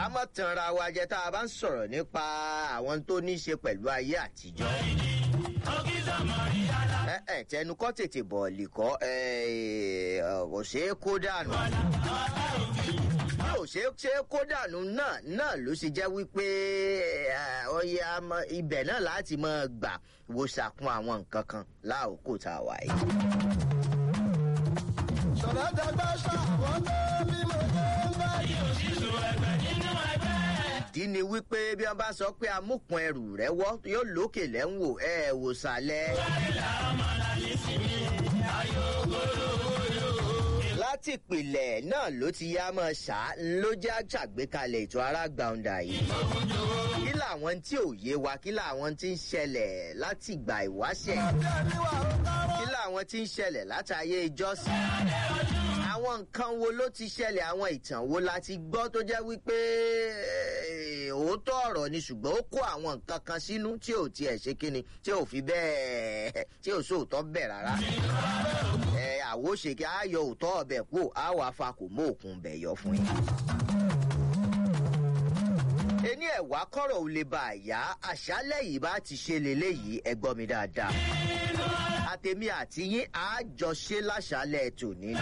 ká mọ̀ tanra wa jẹ tá a bá ń sọ̀rọ̀ nípa àwọn tó ní í ṣe pẹ̀lú ayé àtijọ́. ẹ ẹ tẹnu kọ́ tètè bọ̀ọ̀lì kọ́ ẹ ẹ kò ṣeé kó dànù bí ò ṣe ṣe kó dànù náà náà ló ṣe jẹ́ wípé ọyẹ ibẹ̀ náà láti máa gbà wo ṣàkun àwọn nǹkan kan láòkó tá a wà yìí. ṣọ̀rọ̀ dàgbà ṣàwọn tó bí mo ṣe ń bá yìí. ìdí ni wípé bí wọn bá sọ pé amúkun ẹrù rẹ wọ yóò lókè lẹ́wọ̀ ẹ wò sàlẹ̀. láti ìpìlẹ̀ náà ló ti yá mọ́ ṣá ló já ṣàgbékalẹ̀ ètò arágbàǹdà yìí. kí làwọn tí ò yé wa kí làwọn tí ń ṣẹlẹ̀ láti ìgbà ìwáṣẹ̀ kí làwọn tí ń ṣẹlẹ̀ látàyè ìjọsìn àwọn nǹkan wo ló ti ṣẹlẹ̀ àwọn ìtàn wo la ti gbọ́ tó jẹ́ wípé òótọ́ ọ̀rọ̀ ni ṣùgbọ́n ó kó àwọn nǹkan kan sínú tí ò tiẹ̀ ṣe kíni tí ò fi bẹ́ẹ̀ tí ò sóòótọ́ bẹ̀ rárá. ẹ àwòṣe kí a yọ òótọ́ ọbẹ̀ kú a wà fa kò mú òkun bẹ̀ yọ fún yín. ení ẹ̀wá kọ̀rọ̀ ò lè bá a yá àṣálẹ̀ yìí bá ti ṣe lélẹ́yìí ẹ gbọ́ mi dáadáa àtẹ̀mí àti yín àjọṣe láṣálẹ̀ tòní.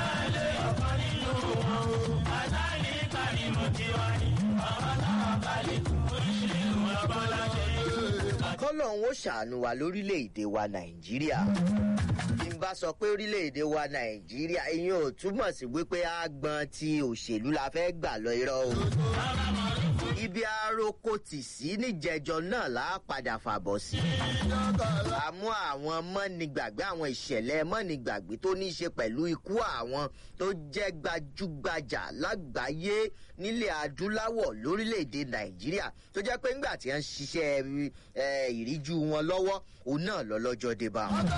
kọ́lọ́hún ó ṣàánú wa lórílẹ̀‐èdè wa nàìjíríà bí n bá sọ pé orílẹ̀‐èdè wa nàìjíríà ìyẹn ò túmọ̀ sí wípé àgbọn ti òṣèlú la fẹ́ gbà lọ irọ́ o ibi aroko tì sí níjẹjọ náà là á padà fàbọ̀ sí. àmú àwọn mọ́nìgbàgbé àwọn ìṣẹ̀lẹ̀ mọ́nìgbàgbé tó ní í ṣe pẹ̀lú ikú àwọn tó jẹ́ gbajúgbajà lágbàáyé nílẹ̀ adúláwọ̀ lórílẹ̀‐èdè nàìjíríà tó jẹ́ pé ńgbà tí wọ́n ń ṣiṣẹ́ ìríjú wọn lọ́wọ́ òun náà lọ lọ́jọ́ dé bá wọn.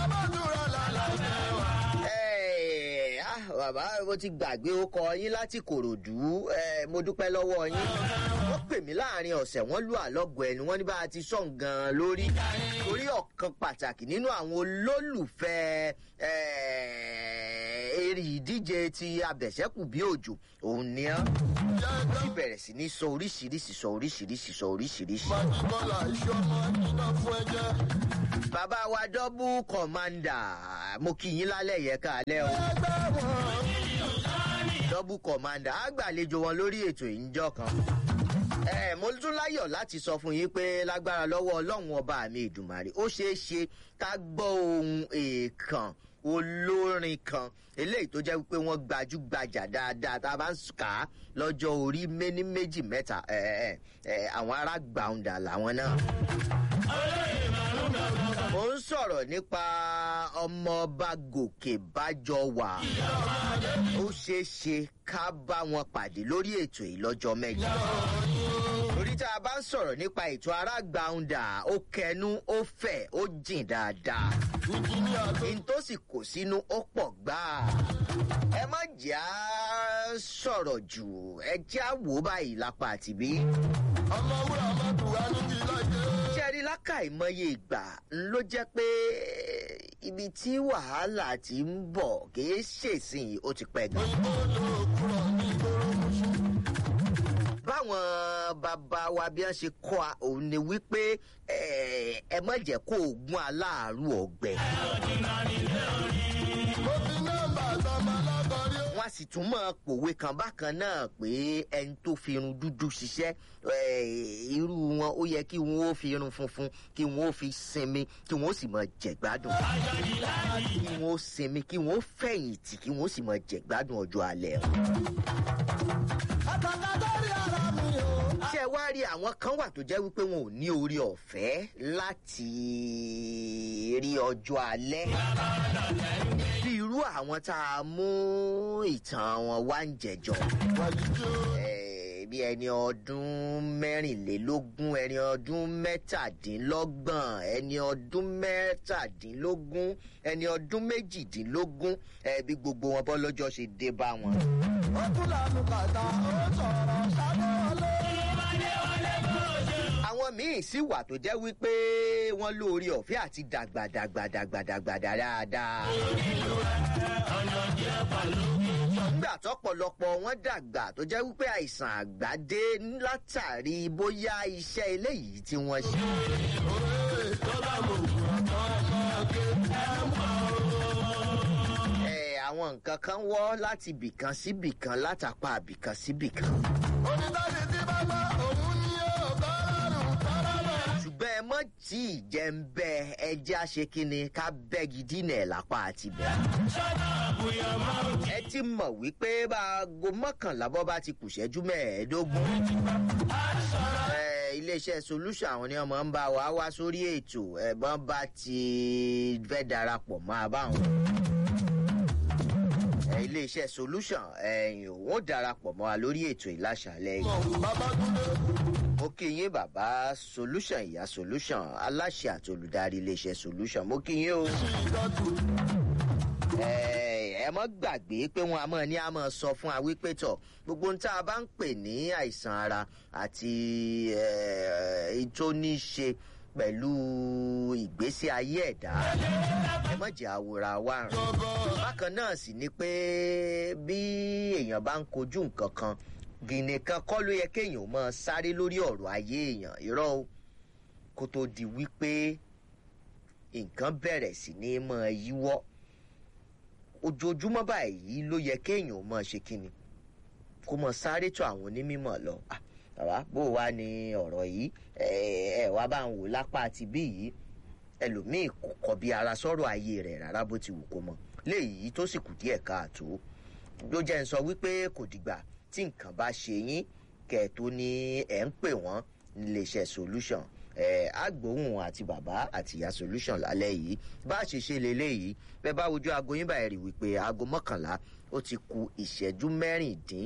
bàbá mo ti gbàgbé ó kọ yín láti kòròdú mo dúpẹ́ lọ́wọ́ yín wọ́n pè mí láàrin ọ̀sẹ̀ wọ́n lù àlọ́gọ̀ ẹnu wọ́n ní bá a ti sọ̀ gan-an lórí torí ọ̀kan pàtàkì nínú àwọn olólùfẹ́ eré ìdíje ti abẹ̀sẹ́kù bí òjò òun ni án ti bẹ̀rẹ̀ sí ní sọ oríṣiríṣi sọ oríṣiríṣi sọ oríṣiríṣi. bọ́lá iṣẹ́ ọmọ iná fún ẹjẹ́. bàbá wa dọ́bù kọ̀mándà mo kì í yín lálẹ́ yẹ káalẹ́ o ẹgbẹ́ wọn. dọ́bù kọ̀mándà á gbàlejò wọn lórí ètò ìjọ kan ẹ mo tún láyọ̀ láti sọ fún yín pé lágbára lọ́wọ́ ọlọ́run ọba mi ìdùmarè ó ṣeé ṣe ká gbọ́ ohun èèkàn olórin kan eléyìí tó jẹ́ wípé wọ́n gbajúgbajà dáadáa tá a bá ń kà á lọ́jọ́ orí méní méjì mẹ́ta ẹ ẹ àwọn ará gbàùndà làwọn náà. mo ń sọ̀rọ̀ nípa ọmọọba gòkè bájọ wà ó ṣeé ṣe ká bá wọn pàdé lórí ètò yìí lọ́jọ́ mẹ́jọ torí tá a bá ń sọ̀rọ̀ nípa ètò arágbàùndà ó kẹnu ó fẹ̀ ó jìn dáadáa n tó sì kò sínú ó pọ̀ gbáà ẹ má jẹ́ á sọ̀rọ̀ jù ẹ jẹ́ á wò ó báyìí lápá àtìbí. ọmọ wúrà mọ́tò wá níbi lájẹ́. ṣẹ́rí lákàìmọye ìgbà ló jẹ́ pé ibi tí wàhálà ti ń bọ̀ kìí ṣèsìn ó ti pẹ́ gan. òyìnbó ló kúrò ní ìgboro mọ́ṣú. báwọn bàbá wa bí wọ́n ṣe kọ́ a òun ni wípé ẹ ẹ má jẹ́ kó oògùn aláàárù ọ̀gbẹ́. mo fi nọ́mbà sọmọ lọ́kọ̀ọ́rí. wọ́n á sì tún máa pòwe kan bákan náà pé ẹni tó fi irun dúdú ṣiṣẹ́ eh, irú wọn ó yẹ kí wọ́n ó fi irun funfun kí wọ́n ó fi sinmi kí wọ́n ó sì máa jẹ̀gbádùn kí wọ́n ó sinmi kí wọ́n ó fẹ̀yìntì kí wọ́n ó sì máa jẹ̀gbádùn ọjọ́ alẹ́ wọn. àtàkà lórí ara mi o. ṣé ẹ wá rí àwọn kan wà tó jẹ́ wípé wọn ò ní orí ọ̀fẹ́ láti rí ọjọ́ alẹ́ bí irú àwọn tá a mú ìtàn wọn wá ń jẹjọ wàyí tí ó. Eh, bí ẹni ọdún mẹ́rìnlélógún ẹni ọdún mẹ́tàdínlọ́gbọ̀n ẹni ọdún mẹ́tàdínlógún ẹni ọdún méjìdínlógún eh, bí gbogbo wọn bọ́ lọ́jọ́ ṣe dé bá wọn. ó tún lànà kàtà ó sọ̀rọ̀ ṣáná lé. àwọn míì sì wà tó jẹ́ wípé wọ́n lóore ọ̀fẹ́ àti dàgbàdàgbàdàgbàdàgbà dáadáa. nígbà tọ́pọ̀lọpọ̀ wọn dàgbà tó jẹ́ wípé àìsàn àgbà dé látàrí bóyá iṣẹ́ eléyìí tí wọ́n ṣe. Ẹ, àwọn nǹkan kan wọ́ láti bìkan sí bìkan látàpá bìkan sí bìkan. onídàájú tí bá gbọ́ òun ni yóò kọ́ lọ́rùn tọ́lọ́rọ̀. ṣùgbọ́n ẹ mọ̀ tí ì jẹ́ ń bẹ ẹjẹ́ àṣekínni ká bẹ́gi dínà ẹ̀ lápá àti bẹ́ẹ̀. ẹ ti mọ̀ wípé bá aago mọ́kànlá bọ́ bá ti kù ṣẹ́jú mẹ́ẹ̀ẹ́dógún. Ẹ, iléeṣẹ́ solution àwọn ni ọmọ ń bá wa wá sórí ètò ẹ̀bọ́n bá ti fẹ́ darapọ̀ mọ́ abáwọn. Ẹ, iléeṣẹ́ solution ẹ̀yìn òun ó darapọ̀ mọ́ wa lórí ètò ìlàṣàlẹ̀ yìí Babátúndé mo kí yín bàbá solution ìyá solution aláṣẹ àti olùdarí iléeṣẹ́ solution mo kí yín o. sí ìdọ́tù. ẹ ẹ mọ́ gbàgbé pé wọn a mọ̀ ní a mọ̀ sọ fún wa wípé tọ̀ gbogbo ohun tá a bá ń pè ní àìsàn ara àti ẹ, tó ní í ṣe pẹ̀lú ìgbésí ayé ẹ̀dá ẹ mọ̀ jẹ́ àwòrán wa rìn bákan náà sì ni pé bí èèyàn bá ń kojú nǹkan kan gìnì kan kọ́ ló yẹ kéèyàn máa sáré lórí ọ̀rọ̀ ayé èèyàn irọ́ o kó tó di wípé nǹkan bẹ̀rẹ̀ sí ní máa yíwọ́ ojoojúmọ́ báyìí ló yẹ kéèyàn máa ṣe kíni kó máa sáré tó àwọn onímọ̀ lọ Ah, bàbá bó wá ní ọ̀rọ̀ yìí ẹ ẹ wá bá ń wò lápá àti bí yìí ẹlòmíì kò kọ bí ara sọ̀rọ̀ ayé rẹ̀ rárá bó ti wù kó mọ léyìí tó sì kù díẹ̀ káàtó ló jẹ́ ń sọ wípé kò dìgbà tí nǹkan bá ṣe yín kẹ̀ tó ní ẹ̀ ń pè wọ́n níléeṣẹ́ solution ẹ̀ àgbóhùn àti bàbá àti ìyá solution lálẹ́ yìí bá a ṣe ṣe leléyìí bẹ́ẹ̀ bá wojú aago yín báyìí rí wípé aago mọ́kànlá ó ti ku ìṣẹ́jú mẹ́rìndín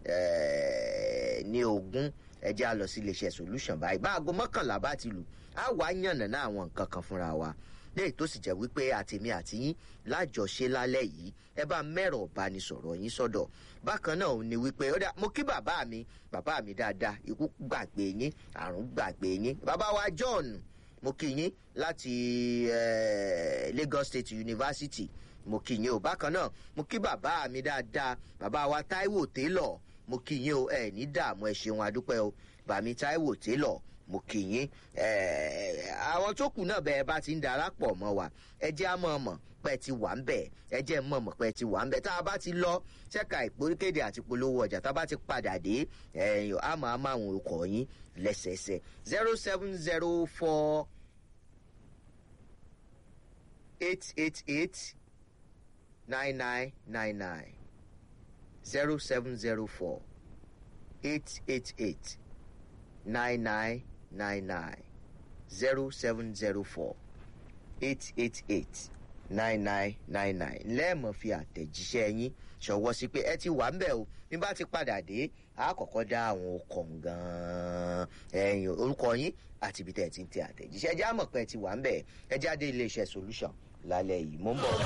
eh, ní ogún ẹ jẹ́ a lọ sí iléeṣẹ́ solution báyìí bá aago mọ́kànlá bá ti lù á wá yànnàná àwọn nǹkan kan fúnra wa léyìí tó sì jẹ́ wípé àtèmi àti yín lájọṣe lálẹ́ yìí ẹ bá mẹ́rọ̀ ìbánisọ̀rọ̀ yín sọ́dọ̀ bákan náà ò ní wípé ó dà mo kí bàbá mi bàbá mi dáadáa ikú gbàgbé yín àrùn gbàgbé yín bàbá wa John mo kí yín láti eh, Lagos State University mo kí yín o bákan náà mo kí bàbá mi dáadáa bàbá wa Táíwò Taylor mo kí yín o ẹ ní dààmú ẹ ṣeun adúpẹ́ o bàmí Táíwò Taylor mo kí yín ẹ àwọn tó kù náà bẹ́ẹ̀ bá ti ń darapọ̀ mọ́ wa ẹ jẹ́ á mọ̀ mọ̀ pé ẹ ti wà ń bẹ̀ ẹ jẹ́ mọ̀ mọ̀ pé ẹ ti wà ń bẹ̀ tá a bá ti lọ ṣẹ́ka ìpòríkéde àti polówó ọjà tá a bá ti padà dé ẹ̀yìn á máa máa àwọn orúkọ yín lẹ́sẹẹsẹ zero seven zero four eight eight eight nine nine nine nine zero seven zero four eight eight eight nine nine nine nine zero seven zero four eight eight eight nine nine nine nine lẹ́ẹ̀mọ̀ fi àtẹ̀jíṣẹ́ yín ṣọwọ́ sí pé ẹ ti wà ń bẹ̀ o bí bá ti padà dé a kọ́kọ́ dá àwọn ọkọ̀ gan-an ẹ̀yìn orúkọ yín àti ibi tẹ́ ẹ ti ń tẹ àtẹ̀jíṣẹ́ ẹ jẹ́ àmọ̀ pé ẹ ti wà ń bẹ̀ ẹ jáde iléeṣẹ́ solution lálẹ́ yìí mo ń bọ̀.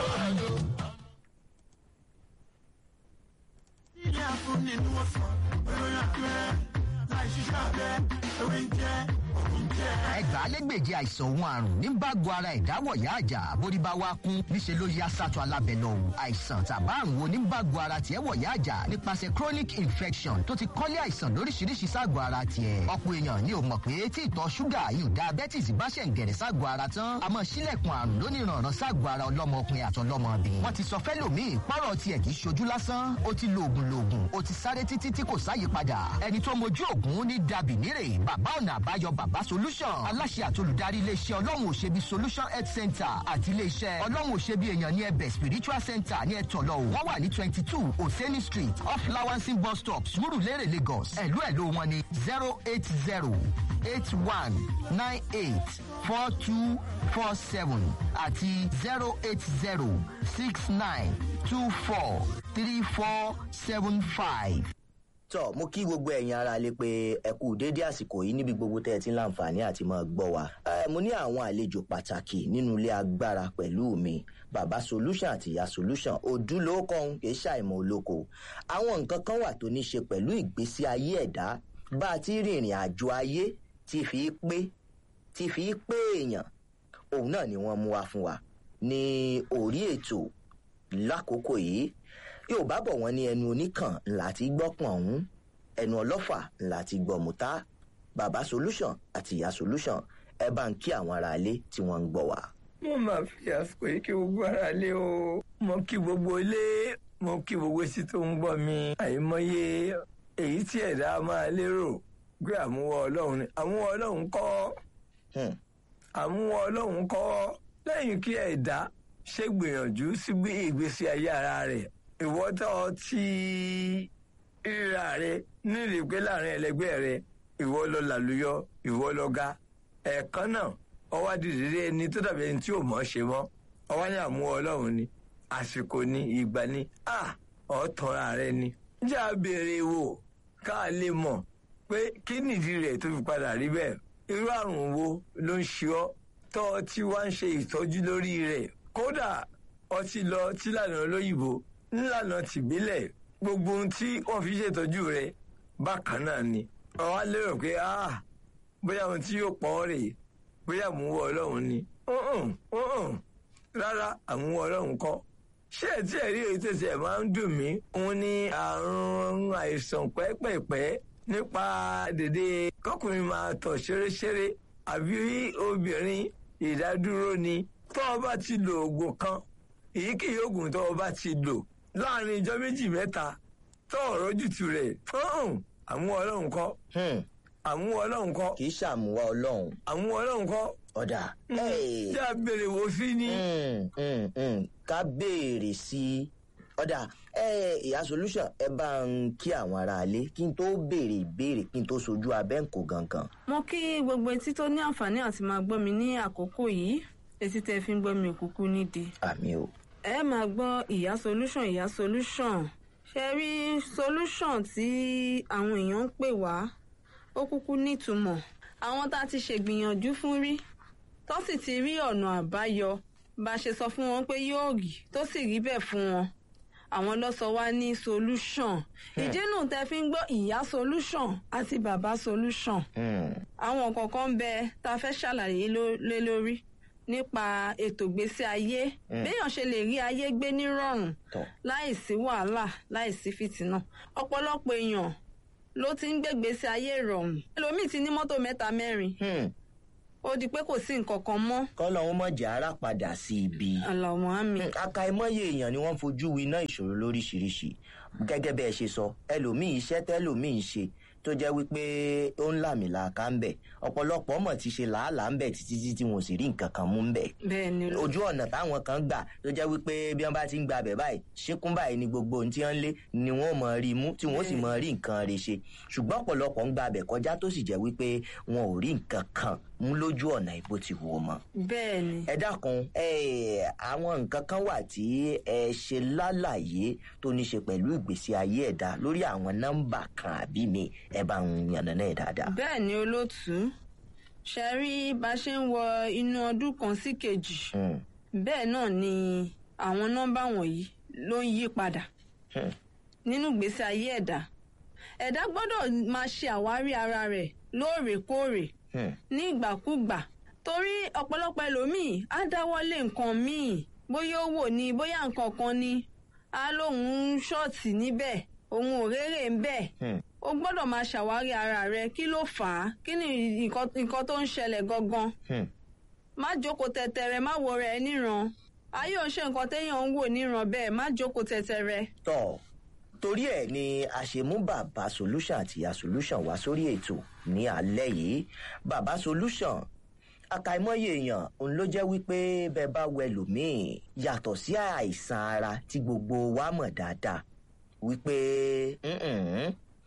ilé afúnni ni wọ́n sọ olóyún abẹ́rẹ́ láì ṣiṣẹ́ abẹ́ ewé ń jẹ́ òun jẹ́. ẹgbàálẹ́gbèje àìsàn òun àrùn ní bágo ara ìdáwọ̀yá àjà bórí bá wá kún níṣẹ́ ló yá sátọ̀ alábẹ́ lọ o àìsàn tàbá àrùn wo ní bágo ara tiẹ̀ wọ̀yá àjà nípasẹ̀ chronic infection tó ti kọ́lé àìsàn lóríṣiríṣi ságọ̀ ara tiẹ̀ ọ̀pọ̀ èèyàn ni ò mọ̀ pé tí ìtọ̀ ṣúgà yìí diabetes bá ṣẹ̀ ń gẹ̀rẹ̀ ságọ̀ ara tán a máa ṣílẹ̀kùn àrùn lóníranran ságọ̀ ara ọlọ́mọkùnrin àtọlọ́mọbìnrin wọ́n ti sọ fẹ́lòmíì pọ́rọ̀ tiẹ̀ kì í ṣojú lásán ó ti lo oògùn loògùn ó ti sáré títí tí kò sáyípadà ẹni tó mojú oògùn ní dàbí nírè bàbá ọ̀nà àbáyọ bàbá solution aláṣẹ àti olùdarí iléeṣẹ́ ọlọ́run òṣèbí solution health center àti iléeṣẹ́ ọlọ́run òṣèbí èèyàn ní ẹbẹ̀ spiritual center ní ẹ̀tọ́lọ́ wọ́n wà ní twenty two oseni street off lawansin bus stop surulere lagos ẹ̀lú ẹ̀lú wọn ní zero eight zero eight one nine eight four two four seven àti zero eight zero six nine two four three four seven five. tọ mo kí gbogbo ẹ̀yin ara lè pé ẹ kú déédé àsìkò yìí níbi gbogbo tẹ́ ẹ ti ń láǹfààní àti máa gbọ́ wa. ẹ mo ní àwọn àlejò pàtàkì nínú ilé agbára pẹ̀lú mi bàbá solution àti ìyá solution òdúlókọ̀ọ́hún kì í ṣàìmọ̀ olóko. àwọn nǹkan kan wà tó ní ṣe pẹ̀lú ìgbésí ayé ẹ̀dá bá a ti rìnrìn àjò ayé tí fi pé tí fi pé èèyàn òun náà ni wọ́n mú wá fún wa ní orí ètò lákòókò yìí yóò bá bọ̀ wọ́n ní ẹnu oníkàn láti gbọ́pọ̀n ọ̀hún ẹnu ọlọ́fà láti gbọ̀mùtá bàbá solution àti ìyá solution ẹ bá ń kí àwọn aráalé tí wọ́n ń gbọ́ wá. mo máa fi àsìkò yìí kí gbogbo ara lé o mo kí gbogbo ilé mo kí gbogbo etí tó ń gbọ́ mi àìmọye èyí tí ẹ̀dá máa lérò pé àmúwọ́ ọlọ́run ni àmúwọ́ ọlọ́run kọ́ Hmm. àmúwọ́ ọlọ́run kọ́ lẹ́yìn kí ẹ̀dá ṣe gbìyànjú sí bí ìgbésí ayé ara rẹ̀ ìwọ́tọ̀ tí ríra rẹ̀ nílì pé láàrin ẹlẹgbẹ́ rẹ̀ ìwọ lọ làlùyọ ìwọ lọ ga ẹ̀ẹ̀kan náà ọwọ́ adìrẹ́rẹ́ ẹni tó dàbí ẹni tí ò mọ̀ ṣe mọ́ ọwọ́ ní àmúwọ́ ọlọ́run ni àsìkò ni ìgbà ni à ọ̀tọ̀ra rẹ ni. jẹ́ àbèrè wò ká lè mọ̀ pé kí nìdí rẹ̀ tó fi padà rí bẹ́ẹ̀ irú àrùn wo ló ń ṣe ọ́ tọ́ ọ tí wá ń ṣe ìtọ́jú lórí rẹ̀ kódà ọtí lọ tí lànà olóyìnbó nílànà tìbílẹ̀ gbogbo ohun tí wọ́n fi ṣètọ́jú rẹ̀ bákan náà ni ọ̀wá lérò pé ah bóyá ohun tí yóò pọ̀ ọ́ rèé bóyá àmúwọ́ ọlọ́run ni Mm-mm, mm-mm. rárá àmúwọ́ ọlọ́run kọ́ ṣé ẹ tí ẹ rí èyí tẹ̀sí ẹ̀ máa ń dùn mí òun ni àrùn àìsàn pẹ́pẹ̀pẹ́ nípa dèdè kọkùnrin máa tọ̀ ṣeréṣeré àbí obìnrin ìdádúró ni tó o bá ti lo oògùn kan èyíkéyìí oògùn tó o bá ti lò láàrin ijọ́ méjì mẹ́ta tó ọ̀rọ̀ jùtù rẹ̀ àmúwọ́ ọlọ́run kọ́ Hmm. àmúwọ́ ọlọ́run kọ́ kì í ṣàmúwá ọlọ́run àmúwọ́ ọlọ́run kọ́ ọ̀dà. tí a béèrè wò sí ni. Hmm, hmm, hmm. ká béèrè sí i ọ̀dà ẹ ìyá solution ẹ bá ń kí àwọn aráalé kí n tó béèrè ìbéèrè kí n tó sojú abẹ́ǹkò gangan. mo kí gbogbo etí tó ní àǹfààní àti máa gbọ́ mi ní àkókò yìí etí tẹ́ fi ń gbọ́ mi òkúkú nídìí. àmì o. ẹ máa gbọ́ ìyá solution ìyá solution ṣe rí solution tí àwọn èèyàn ń pè wá ó kúkú nítumọ̀ àwọn tá a ti ṣègbìyànjú fún rí tó sì ti rí ọ̀nà àbáyọ bá a ṣe sọ fún wọn pé yóò rí tó sì rí bẹ́ẹ̀ fún wọn àwọn ló sọ wá ní solution ìdínú tẹ́ fi ń gbọ́ ìyá solution àti bàbá solution Hmm. àwọn kọ̀ọ̀kan ń bẹ tá a fẹ́ ṣàlàyé ló- lé lórí nípa ètò ìgbésí ayé béèyàn ṣe lè rí ayé gbé nírọ̀rùn tọ́ láìsí wàhálà láìsí fìtínà ọ̀pọ̀lọpọ̀ èèyàn ló ti ń gbégbèsè ayé ìrọ̀rùn ẹlòmíì ti ní mọ́tò mẹ́ta mẹ́rin Hmm. ó di pé kò sí nǹkan kan mọ́ kọ́lọ́hún mọ̀jà ara padà sí ibi. àlàmọ́ àmì Hmm, àkàìmọye èèyàn ni wọ́n fojú winá ìṣòro lóríṣiríṣi gẹ́gẹ́ bẹ́ẹ̀ ṣe sọ ẹlòmíì iṣẹ́ tẹ́lòmíì ń ṣe tó jẹ́ wípé ó ń làmìlàaka ń bẹ̀ ọ̀pọ̀lọpọ̀ mọ̀ ti ṣe làálàá ń bẹ̀ títí tí tí wọn ò sì rí nǹkan kan mú ń bẹ̀ bẹ́ẹ̀ ni ló- ojú ọ̀nà táwọn kan gbà tó jẹ́ wípé bí wọ́n bá ti ń gba abẹ̀ báyìí ṣíkún báyìí ni gbogbo ohun tí wọ́n ń lé ni wọ́n mọ̀ rí mú tí wọ́n sì mọ̀ rí nǹkan rẹ̀ ṣe ṣùgbọ́n ọ̀pọ̀lọpọ̀ ń gba abẹ̀ kọjá tó sì jẹ́ wípé wọn ò rí nǹkan kan mú lójú ọ̀nà ìbò ti wò mọ́ bẹ́ẹ̀ ni ẹ dákun ẹ àwọn nǹkan kan wà tí ẹ ṣe lálàyé tó ní ṣe pẹ̀lú ìgbésí ayé ẹ̀dá lórí àwọn nọ́mbà kan àbí mi ẹ bá ń yànnàná ẹ̀ dáadáa. bẹ́ẹ̀ ni olóòtú ṣe rí bá a ṣe ń wọ inú ọdún kan sí kejì Hmm, bẹ́ẹ̀ náà ni àwọn nọ́mbà wọ̀nyí ló ń yí padà hmm, nínú ìgbésí ayé ẹ̀dá ẹ̀dá gbọ́dọ̀ máa ṣe àwárí ara rẹ̀ lóòrèkóòrè hmm, ní ìgbàkúgbà torí ọ̀pọ̀lọpọ̀ ẹlòmíì á dáwọ́lé nǹkan míì bóyá ó wò ní bóyá nǹkan kan ni á lóun ń ṣọ́ọ̀tì níbẹ̀ òun ò rérè ń bẹ̀ hmm. o gbọ́dọ̀ máa ṣàwárí ara rẹ kí ló fà á kí ni nǹkan nǹkan tó ń ṣẹlẹ̀ gangan Hmm. má jókòó tẹ̀tẹ̀rẹ̀ má wo rẹ̀ níran ayé ò ń ṣe nǹkan téèyàn ń wò níran bẹ́ẹ̀ má jókòó tẹ̀tẹ̀rẹ̀. tọ́ torí ẹ̀ ni a ṣe mú bàbá solution àti ìyá solution wá sórí ètò ní alẹ́ yìí bàbá solution àkàìmọye èèyàn òun ló jẹ́ wípé bẹ́ẹ̀ bá wẹ lòmíì yàtọ̀ sí àìsàn ara tí gbogbo wa mọ̀ dáadáa wípé "Mm-mm,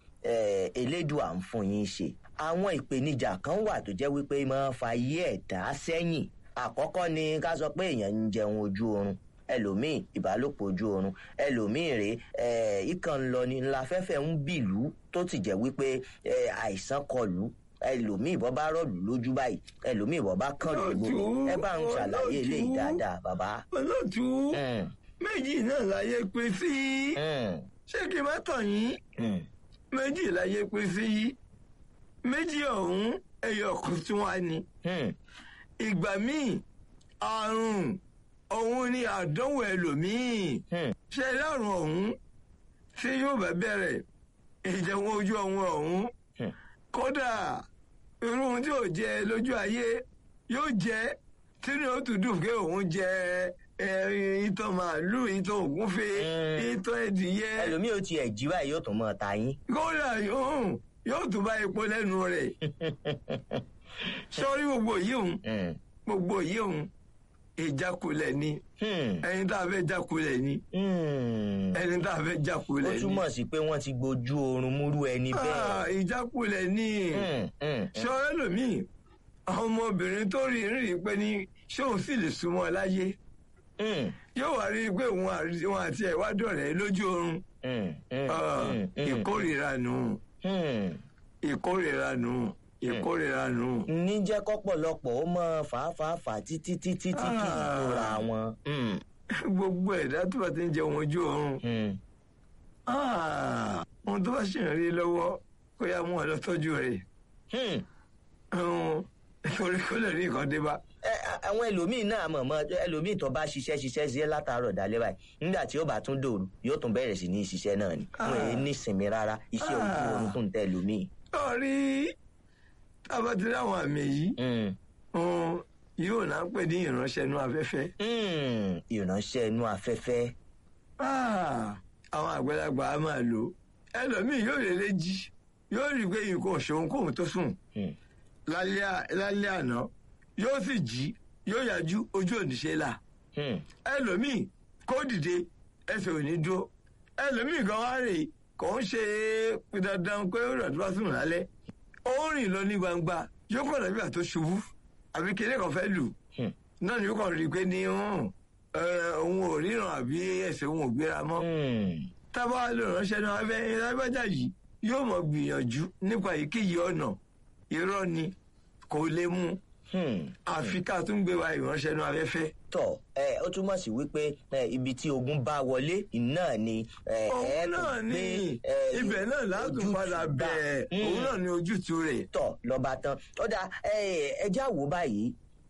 eh, elédùà ń fún yín ṣe àwọn ìpèníjà kan wà tó jẹ́ wípé máa ń fa ayé ẹ̀dá sẹ́yìn àkọ́kọ́ ni ká sọ pé èèyàn ń jẹun ojú oorun ẹlòmíì ìbálòpọ̀ ojú oorun ẹlòmíì rèé eh, ìkàn ń lọ ni ńlá fẹ́fẹ́ ń bìlú tó ti jẹ́ wípé eh, àìsàn kọlù ẹlòmíì bọ́ bá rọ̀lù lójú báyìí ẹlòmíì bọ́ bá kàn lógbó Olóòtú, ẹ bá ń ṣàlàyé eléyìí olóòtú. dáadáa bàbá. olóòtú Mm, méjì náà láyé pé sí mm, ṣé kí n má tàn yín mm, méjì láyé pé sí méjì ọ̀hún ẹyọ kan tí wọ́n á ní Hmm. ìgbà míì àrùn òun ni àdánwò ẹlòmíì Hmm. ṣe lárùn ọ̀hún tí yóò bá bẹ̀rẹ̀ ìjẹun ojú ọ̀hún ọ̀hún Hmm. kódà irú ohun tí ò jẹ lójú ayé yóò jẹ tínú ó tún dùn pé òun jẹ ẹ, ìtàn màálù ìtàn ògúnfe Hmm. ìtàn ẹdìyẹ ẹlòmíì ó tiẹ̀ jí báyìí yóò tún mọ́ ta yín. kódà yóò yóò tún bá epo lẹ́nu rẹ̀ sọ́rí gbogbo yìí òun Hmm. gbogbo yìí òun ìjákulẹ̀ ni Hmm. ẹni tá a fẹ́ jákulẹ̀ ni Hmm. ẹni tá a fẹ́ ó jákulẹ̀ ni túmọ̀ sí pé wọ́n ti gbojú oorun múrú ẹni Ah, bẹ́ẹ̀. ìjákulẹ̀ ni Hmm. Hmm. sọ́rẹ́ lòmíì ọmọbìnrin tó rí rí i pé ní ṣé òun sì lè súnmọ́ láyé Hmm. yóò wá rí i pé òun àrí- òun àti ẹ̀ wá dọ̀rẹ́ lójú oorun Hmm. Hmm. Ah, Hmm. Hmm. ìkórìíra nù Hmm. ìkórìíra nù ìkórìíra nù. ní jẹ́ kọ́pọ̀lọpọ̀ ó mọ fàáfàáfà títí títí tí kì í Ah. tóra wọn. Hmm. gbogbo ẹ̀dá tó bá ti ń jẹun ojú oorun Hmm. Ah, ohun tó bá ṣì ń rí lọ́wọ́ kó yá mú ọ lọ tọ́jú rẹ̀ Hmm. Ọ̀hún, torí kó lè rí nǹkan dé bá. Ẹ, a- àwọn ẹlòmíì náà mọ̀ mọ́ ẹlòmíì tó bá ṣiṣẹ́ ṣiṣẹ́ sí látàárọ̀ dalẹ́ báyìí nígbà tí ó bá tún dòru yóò tún bẹ̀rẹ̀ sí ní ṣiṣẹ́ náà ni wọn èyí ní ìsinmi rárá iṣẹ́ ojú Ah. oorun tó ń tẹ ẹlòmíì. lọ́ọ̀rí tábà ti rí àwọn àmì yìí Hmm. ọ̀hún, yóò náà pè ní ìránṣẹ́ inú afẹ́fẹ́. Hmm. ìránṣẹ́ inú afẹ́fẹ́. Ah, àwọn àgbàlagbà á máa lò ó. ẹlòmíì yóò lè lè jí yóò rí i pé nǹkan ò ṣeun kóun tó sùn Hmm. lálẹ́ à- lálẹ́ àná yóò sì jí yóò yájú ojú òníṣe là. Hmm. ẹlòmíì kó dìde ẹsẹ̀ ò ní dúró ẹlòmíì gan wá rè kò ń ṣe dandan pé ó rà tó bá sùn lálẹ́ ó ń rìn lọ ní gbangba yóò kàn dàbí àtó ṣubú àbí kéde kan fẹ́ lù Hmm. náà ni yóò kàn rí i pé ní hàn, ẹ, òun ò ríran àbí ẹsẹ̀ òun ò gbéra mọ́ Hmm. tábà lè ránṣẹ́ náà abẹ́ lágbájá yìí yóò mọ̀ gbìyànjú nípa èyíkéyìí ọ̀nà irọ́ ni kò lè mú Hmm. àfi ká tún gbé wa ìránṣẹ́ náà abẹ́fẹ́. tọ ẹ ó túmọ̀ sí wípé ẹ, ibi tí ogun bá wọlé náà ni ẹ ẹ òun tún náà gbé, ní ẹ, ibẹ̀ náà látún ojútùú padà bá. bẹ̀ Hmm. òun náà ní ojútùú rẹ̀. tọ lọba tán ó dà ẹjẹ àwò báyìí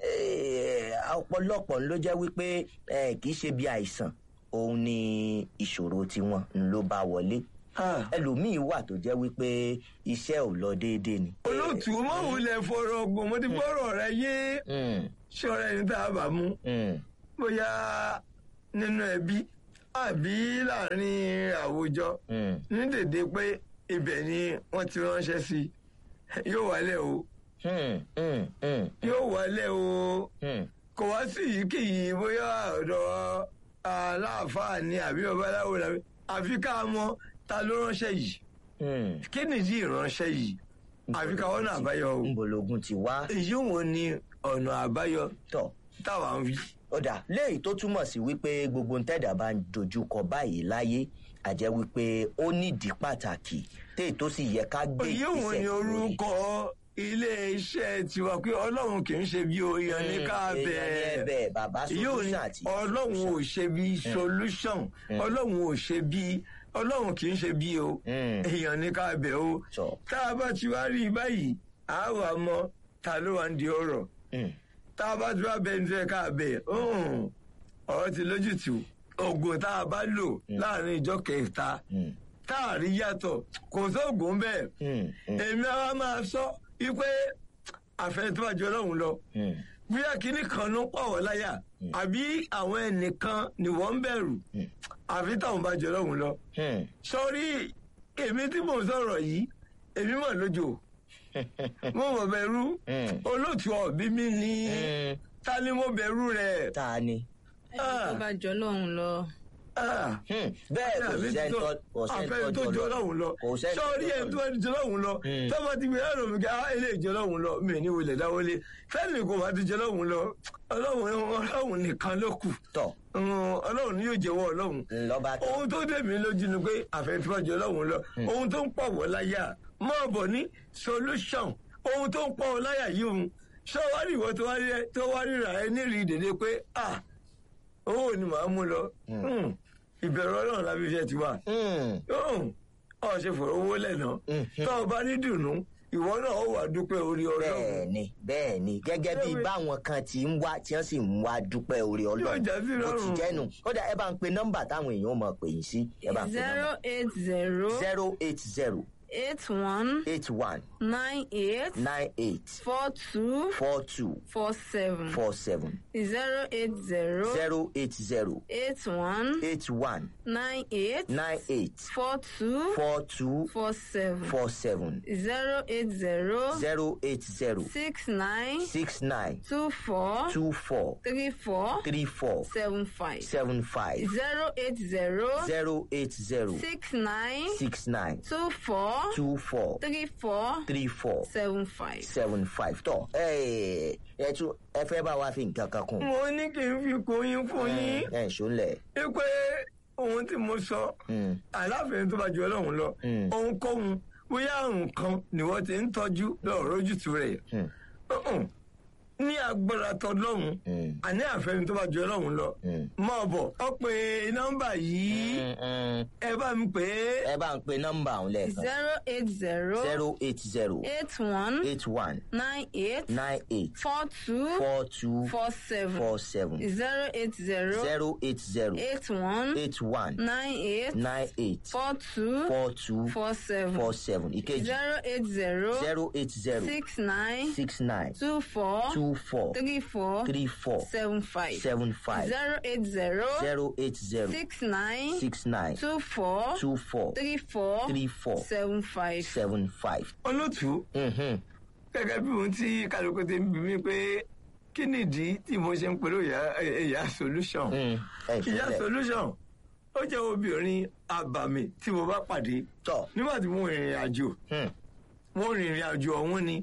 ẹ, ọ̀pọ̀lọpọ̀ ló jẹ́ wípé ẹ, kì í ṣe bí àìsàn òun ni ìṣòro tiwọn ló bá wọlé Ah, ẹlòmíín wà tó jẹ́ wípé iṣẹ́ ò lọ déédéé ni. olóòtú mọ̀wulẹ̀ fọ̀rọ̀ ọgbọ̀n mo ti gbọ́rọ̀ rẹ yé Hmm, ṣọ́ra ẹni tá a bá mú hmm, bóyá nínú ẹbí àbí láàrin àwùjọ hmm, ní dèdè pé ibẹ̀ ni wọ́n ti ránṣẹ́ sí yóò wálẹ̀ o hmm, hmm, hmm, yóò wálẹ̀ o hmm. kò wá sí yìíkéyìí bóyá ọ̀dọ̀ aláàfáà ni àbí babaláwo làbí àfi ká mọ̀ ta ló ránṣẹ́ yìí Hmm. kí nìdí ìránṣẹ́ yìí àfi ká wọ́n náà àbáyọ o ńbologun ti wá èyí wo ni ọ̀nà àbáyọ tọ̀ táwa ń wí. ọ̀dà léyìí tó túmọ̀ sí wípé gbogbo ntẹ́dà bá ń dojúkọ báyìí láyé àjẹ́ wípé ó nídìí pàtàkì téè tó sì yẹ ká gbé èyí wo ni lórí. orúkọ ilé iṣẹ́ tiwa pé ọlọ́run kì í ṣe bí oyan ní ká Hmm, èèyàn ní bẹ́ẹ̀ ẹ̀bẹ̀ bàbá èyí ò ní solution àti ọlọ́run ò ṣe bí solution ọlọ́run ò ṣe bí ọlọ́run kì í ṣe bí o Hmm. èèyàn ní ká bẹ̀ o Sọ. tá a bá ti wá rí i báyìí a wà mọ ta ló wà ń di ọ̀rọ̀ Hmm. tá a bá ti wá bẹ ní fẹ́ ká bẹ̀ ọ̀hún, ọ̀rọ̀ ti lójútùú oògùn tá a bá lò láàrin ìjọ kẹta Hmm. tá a rí yàtọ̀ kò sóògùn bẹ́ẹ̀ Hmm. Hmm. èmi àwa máa sọ wípé àfẹnitọ́jú ọlọ́run lọ Hmm. bóyá kínní kan ló ń pàwọ́ láyà àbí àwọn ẹnìkan ni wọ́n ń bẹ̀rù àfi táwọn bá jọ ọlọ́run lọ. Hmm. sọrí èmi tí mò ń sọ̀rọ̀ yìí èmi mọ̀ lójó mo mọ̀ bẹ̀rù Hmm. olóòtú ọ̀bí mi ní Hmm. ta ni mo bẹ̀rù rẹ̀. ta ni. ẹni tó bá jọ lọ́hùn lọ. Ah Hmm. bẹ́ẹ̀ kò àbí sẹ́ni tó- tó- kò sẹ́ni àfẹ́ni tó jọ lọ́hùn lọ kò sẹ́ni tó sọ́ọ́rí jọ ẹni tó ẹni jọ lọ́hùn lọ Hmm. tọ́ba ti gbé ẹ̀rọ mi ká á ilé ìjọ lọ́hùn lọ mi ní wọlé dáwọlé fẹ́ẹ̀ni kò bá ti jọ lọ́hùn lọ ọlọ́hùn ọlọ́hùn nìkan ló kù tọ̀ Mm, ọlọ́hùn ni yóò jẹ́wọ́ ọlọ́hùn lọ́ba tó. ohun tó dé mi lójú ni pé àfẹ́ni tó bá jọ lọ́hùn lọ ohun tó ń pọ̀ wọ́ láyà máa bọ̀ ní solution ohun tó ń pọ̀ wọ́ láyà yìí òun sọ́wárì ìwọ tó wá rí- tó wá ríra ẹ nírìí dèdè pé ah owó ni màá mú lọ Mm, ìbẹ̀rù ọlọ́run lábí iṣẹ́ ti wà Hmm. ọ ṣe fọ̀rọ̀ owó lẹ́nà Mhm. tó o bá ní dùnú ìwọ náà ó wà dúpẹ́ orí ọlọ́run bẹ́ẹ̀ni bẹ́ẹ̀ni gẹ́gẹ́ bí Lórí- báwọn kan ti ń wá tí wọ́n sì ń wá dúpẹ́ orí Yóò ọlọ́run já sí bó ti lọ́rùn. jẹ́nu ó dà ẹ bá ń pe nọ́mbà táwọn èèyàn mọ̀ pè yín sí ẹ bá ń pe zero nọ́mbà eight zero zero eight zero eight one eight one nine eight nine eight four two four two four seven four seven zero eight zero zero eight zero eight one eight one nine eight nine eight four two four two four seven four seven zero eight zero zero eight zero six nine six nine two four two four three four three four seven five seven five zero eight zero zero eight zero six nine six nine two four two four three four three four seven five. seven five tọ ẹ ẹ tún ẹ fẹ́ bá wa fi nǹkan kan kún mo ní kí n fi kóyún fún yín ẹ ṣọlẹ wípé ohun tí mo sọ aláfẹ̀ẹ́ tó bá ju ọlọ́run lọ Mm. ohunkóhun bóyá àrùn kan ni wọ́n ti ń tọ́jú lọ́rọ̀ ojútùú rẹ̀ Mm. Uh-uh. ní agbára tọlọ́run Mm. àní àfẹ́ni tó bá ju ọlọ́run lọ Mm. mọ̀ bọ̀ ọ pé nọ́mbà yìí ẹ bá mi pè é ẹ bá ń pe nọ́mbà ọ̀hún lẹ́ẹ̀kan zero eight zero zero eight zero eight one eight one nine eight nine eight four two four two four seven four seven zero eight zero zero eight zero eight one eight one nine eight nine eight four two four two four seven four seven ìkejì zero eight zero zero eight zero six nine six nine two four two four three four three four seven five seven five zero eight zero zero eight zero six nine six nine two four two four three four three four seven five. seven five. olótùú Mhm. gẹ́gẹ́ bí ohun tí kálukú ti ń bí mi pé kí nìdí tí mo ṣe ń pẹ̀lú ìyá ìyá solution Mm. ẹ ìyá ṣọlẹ solution ó jẹ́ obìnrin àbàmì tí mo bá pàdé tọ nígbà tí mo rìnrìn àjò Hmm. mo rìnrìn àjò ọ̀hún ni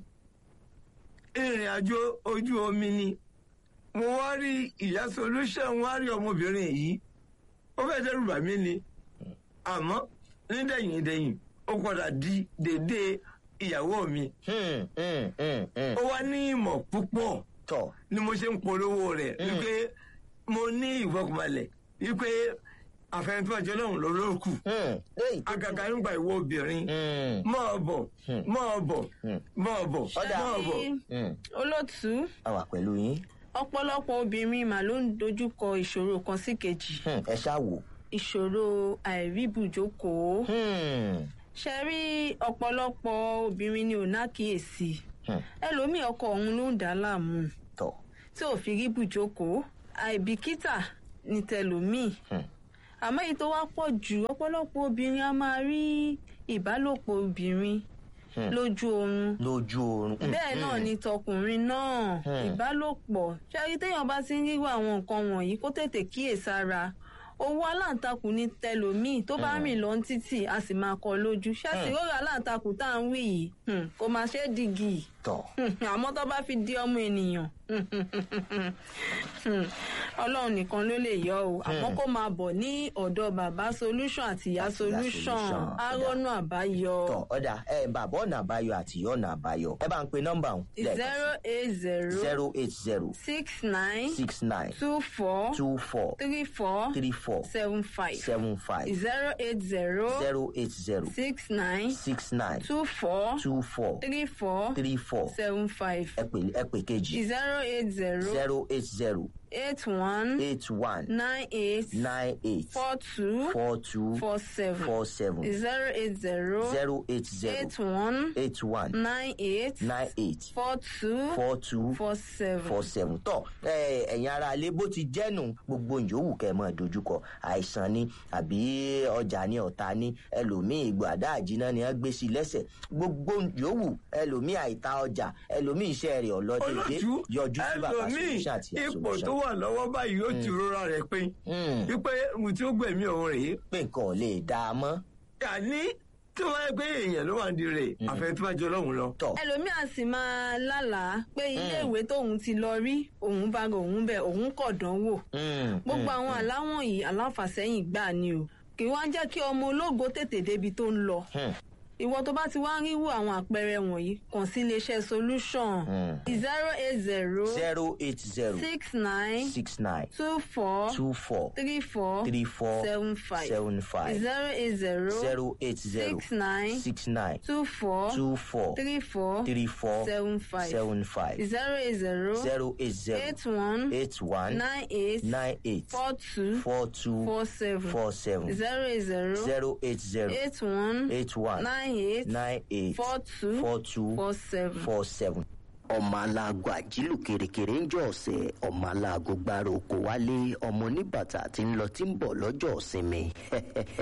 ìrìn àjò ojú omi ni mo wá rí ìyá solution wá rí ọmọbìnrin yìí ó fẹ́ dẹ́rù bà mí ni àmọ́ nídẹ̀yìn dẹ̀yìn ó padà di dédé ìyàwó mi Hmm. Hmm. Hmm. Hmm. ó wá ní ìmọ̀ púpọ̀ tọ ni mo ṣe ń polówó rẹ̀ wípé mo ní ìfọkànbalẹ̀ wípé àfẹnifọ́jọ́ náà ló ló kù Hmm. léyìí tó àgàgà nígbà ìwọ obìnrin Hmm. máa bọ̀ máa bọ̀ Hmm. máa bọ̀ Ọ̀dà. máa bọ̀. Hmm. olótú a wà pẹ̀lú yín ọ̀pọ̀lọpọ̀ obìnrin mà ló ń dojúkọ ìṣòro kan sí kejì Hmm. ẹ ṣáà wò. ìṣòro àìríbùjókòó Hmm. ṣe rí ọ̀pọ̀lọpọ̀ obìnrin ni ò nákìyèsí Hmm. ẹlòmíì ọkọ òun ló ń dà á láàmú tọ tí ò fi rí bùjókòó àìbìkítà ní tẹlòmíì Hmm. àmọ́ èyí tó wá pọ̀ jù ọ̀pọ̀lọpọ̀ obìnrin a máa rí ìbálòpọ̀ obìnrin Hmm. lójú oorun lójú oorun. Hmm. bẹ́ẹ̀ náà ni tọkùnrin náà Hmm. ìbálòpọ̀ ṣáàrí téèyàn bá ti ń ríwọ àwọn nǹkan wọ̀nyí kó tètè kíyèsára owó aláǹtakùn ní tẹlòmíì tó bá rìn lọ títì a sì máa kọ lójú ṣáàtì rọra aláǹtakùn tá à ń wí yìí hmm, kò máa ṣe é dìgì tọ àmọ́ tó bá fi di ọmọ ènìyàn ọlọ́run nìkan ló lè yọ o àmọ́ kó máa bọ̀ ní ọ̀dọ̀ bàbá solution àti ìyá solution Solution. arọ́nù àbáyọ tọ ọ̀dà ẹ bàbá ọ̀nà àbáyọ àti ìyá ọ̀nà àbáyọ ẹ bá ń pe nọ́mbà ọ̀hún zero eight zero zero eight zero six nine six nine two four two four three four three four seven five seven five zero eight zero zero eight zero six nine six nine two four two four three four three four seven five ẹ pè ẹ pè kejì zero eight zero zero eight zero eight one eight one nine eight nine eight four two four two four seven four seven zero eight zero zero eight zero eight one eight one nine eight nine eight four two four two four seven. four seven tọ ẹ ẹ̀yin ara alẹ bó ti jẹnu gbogbo yòówù kẹ́ mọ dojúkọ àìsàn ni àbí ọjà ni ọ̀tá ni ẹlòmíì ìgbàdá àjìná ni wọ́n gbé sí lẹ́sẹ̀ gbogbo yòówù ẹlòmíì àìta ọjà ẹlòmíì iṣẹ́ rẹ̀ ọlọdẹdẹ olótú yọjú sí bàbá ẹlòmíì solution àti ipò tó solution wà lọ́wọ́ báyìí ó ti rora rẹ̀ pé Hmm. wípé mo tí ó gbẹ̀mí òun rèé pé nǹkan ò lè dá a mọ́ àní tí wọ́n yẹ pé èèyàn ló wà ní rè àfẹnifọ́jọ́ lọ́hùn lọ. tọ ẹlòmíà sì máa lálàá pé iléèwé tóun ti lọ rí òun bá ga òun bẹ òun kọ̀ dánwò Hmm, gbogbo hmm, àwọn àláwọ̀n yìí aláfàsẹ́yìn gbà ni o kì í wá jẹ́ kí ọmọ ológo tètè débi tó ń lọ hmm. ìwọ tó bá ti wá ń ríwò àwọn àpẹẹrẹ wọ̀nyí kàn sí iléeṣẹ́ solution zero eight zero zero eight zero six nine six nine two four two four three four three four seven five seven five zero eight zero zero eight zero six nine six nine two four two four three four three four seven five seven five zero eight zero zero eight zero eight one eight one nine eight nine eight four two four two four seven four seven zero eight zero zero eight zero eight one eight one nine eight nine eight four two four two four seven. four seven. ọmọ aláàgọ àjílù kèrèkèrè ń jọ ọ̀sẹ̀ ọmọ aláàgọ gbára oko wálé ọmọ oníbàtà tí ń lọ tí ń bọ̀ lọ́jọ́ ìsinmi